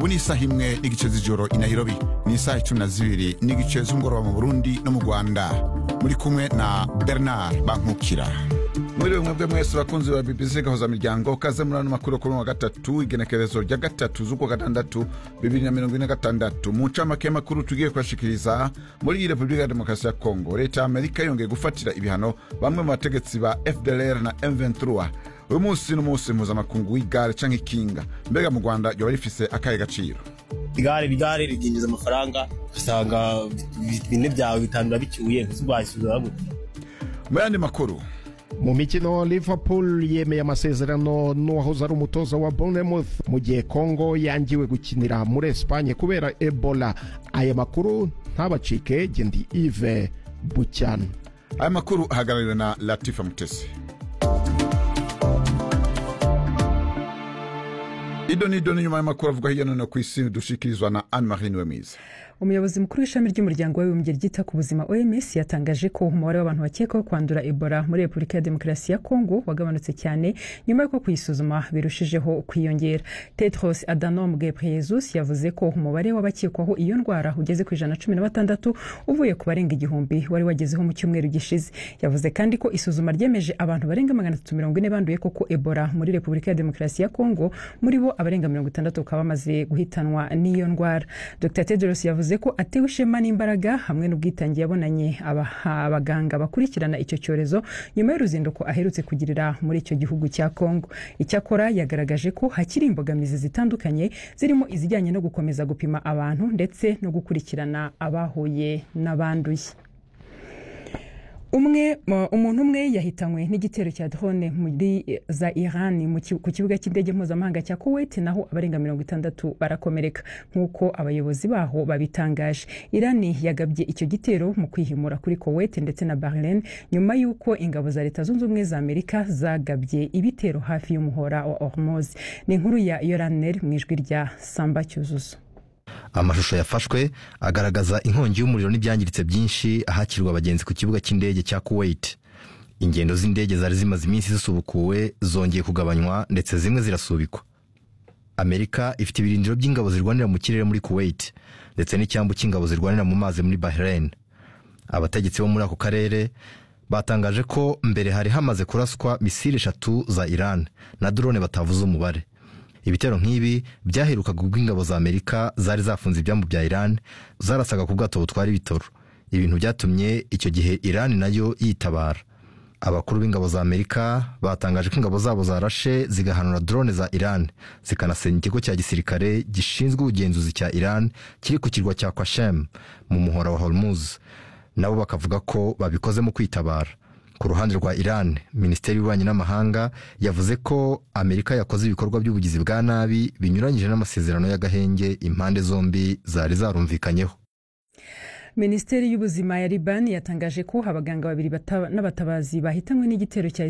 ubu ni isaha imwe n'igice z'ijoro i nairobi ni isaha icumi na zibiri n'igice z'umugoroba mu burundi no mu rwanda muri kumwe na bernard bankukira muri mwebwe mwese bakunzi ba bbc gahoza miryango kaze muri ano makuru kuri wa gatatu igenekerezo rya gatatu z'ukwa gatandatu bibiri na mirongo ine na gatandatu mu ncamake y'amakuru tugiye kubashikiriza muri iyi repubulika ya demokarasi ya kongo leta ya amerika yongeye gufatira ibihano bamwe mu bategetsi ba fdlr na m23 uyu munsi n'umunsi mpuzamakungu w'igare canke ikinga mbega mu rwanda ryoba rifise akahe gaciro igare igare rikinjiza amafaranga usanga bine byawe bitanu bicyuye ntizubashyura gute mu yandi makuru mu mikino liverpool yemeye amasezerano n'uwahoze ari umutoza wa bournemouth mu gihe congo yangiwe gukinira muri esipanye kubera ebola aya makuru ntabacike gendi ive bucyana aya makuru ahagarariwe na latifa mutesi ido n'ido n'inyuma y'amakuru avuga hirya no hino ku isi dushikirizwa na anne marie niwemiza umuyobozi mukuru w'ishami ry'umuryango w'abibumbye ryita ku buzima oms yatangaje ko umubare w'abantu bakekwaho kwandura ebola muri repubulika ya demokarasi ya kongo wagabanutse cyane nyuma y'uko kuyisuzuma birushijeho kwiyongera tedros adhanom ghebreyesus yavuze ko umubare w'abakekwaho iyo ndwara ugeze ku ijana cumi na batandatu uvuye ku barenga igihumbi wari wagezeho mu cyumweru gishize yavuze kandi ko isuzuma ryemeje abantu barenga magana atatu mirongo ine banduye koko ebola muri repubulika ya demokarasi ya kongo muri bo abarenga mirongo itandatu bakaba bamaze guhitanwa n'iyo ndwara dr tedros yavuze ko atewe ishema n'imbaraga hamwe n'ubwitange yabonanye abaganga bakurikirana icyo cyorezo nyuma y'uruzinduko aherutse kugirira muri icyo gihugu cya kongo icyakora yagaragaje ko hakiri imbogamizi zitandukanye zirimo izijyanye no gukomeza gupima abantu ndetse no gukurikirana abahuye n'abanduye umwe umuntu umwe yahitanywe n'igitero cya drone muri za iran ku kibuga cy'indege mpuzamahanga cya kuwait naho abarenga mirongo itandatu barakomereka nk'uko abayobozi baho babitangaje irani yagabye icyo gitero mu kwihimura kuri kuwait ndetse na bahrain nyuma y'uko ingabo za leta zunze ubumwe za amerika zagabye ibitero hafi y'umuhora wa hormoz ni inkuru ya yoraner mu ijwi rya samba cyuzuzo amashusho yafashwe agaragaza inkongi y'umuriro n'ibyangiritse byinshi ahakirwa abagenzi ku kibuga cy'indege cya kuwait ingendo z'indege zari zimaze iminsi zisubukuwe zongeye kugabanywa ndetse zimwe zirasubikwa amerika ifite ibirindiro by'ingabo zirwanira mu kirere muri kuwait ndetse n'icyambu cy'ingabo zirwanira mu mazi muri bahrain abategetsi bo muri ako karere batangaje ko mbere hari hamaze kuraswa misile eshatu za iran na drone batavuze umubare ibitero nk'ibi byaherukaga ubwo ingabo za amerika zari zafunze ibyambu bya iran zarasaga ku bwato butwara ibitoro ibintu byatumye icyo gihe iran nayo yitabara abakuru b'ingabo za amerika batangaje ko ingabo zabo zarashe zigahanura drone za iran zikanasenya ikigo cya gisirikare gishinzwe ubugenzuzi cya iran kiri ku kirwa cya kwashem mu muhora wa hormuz nabo bakavuga ko babikoze mu kwitabara ku ruhande rwa iran minisiteri y'ububanyi n'amahanga yavuze ko amerika yakoze ibikorwa by'ubugizi bwa nabi binyuranyije n'amasezerano y'agahenge impande zombi zari zarumvikanyeho minisiteri y'ubuzima ya libani yatangaje ko abaganga babiri n'abatabazi bahitanywe n'igitero cya